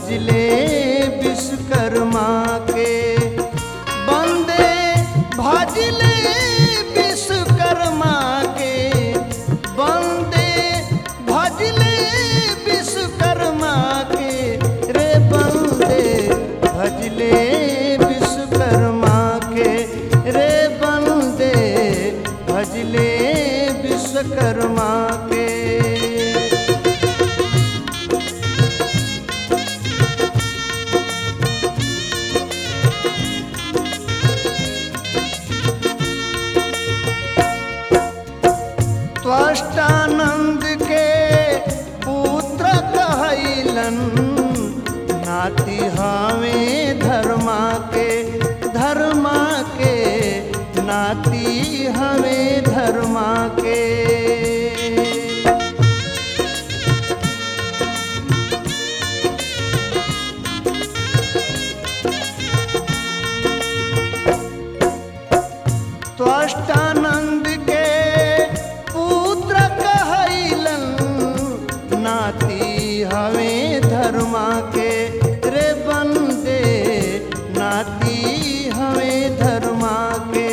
भजले विश्वकर्मा के बंदे भजले विश्वकर्मा के बंदे भजले विश्वकर्मा के रे बंदे भजले विश्वकर्मा के रे बंदे भजले विश्वकर्मा के त्वष्टानंद के पुत्र कहलन नाती हवे धर्मा के धर्मा के नाती हवे धर्मा के त्वष्टानंद के पुत्र कहलन नाती हवे धर्मा के रे बंदे नाती हवे धर्मा के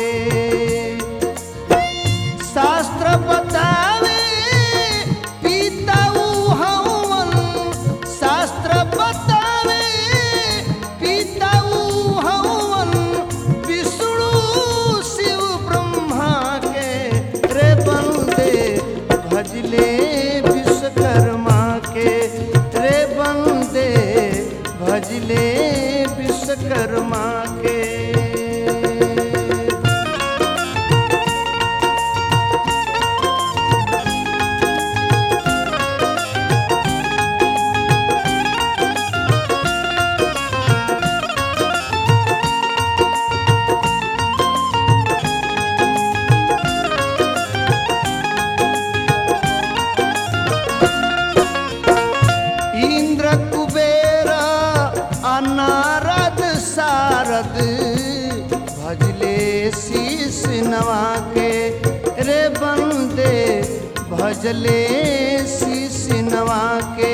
शास्त्र बतावे पिताऊ हवन शास्त्र बतावे पिताऊ हवन विष्णु शिव ब्रह्मा के रे बंदे भजले विश्वकर्मा के रे बंदे भजले विश्वकर्मा के इंद्र कुबेर अनारद सारद भजले शीश नवा के रे बंदे भजले शीश नवा के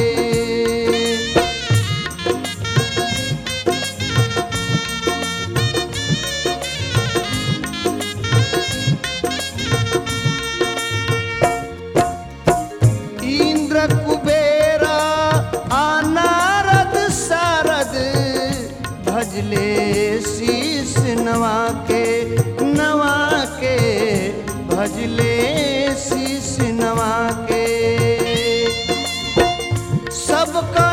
इंद्र कुबेर अनारद सारद भजले शीश नवा के नवा के भजले शीश नवा के सबका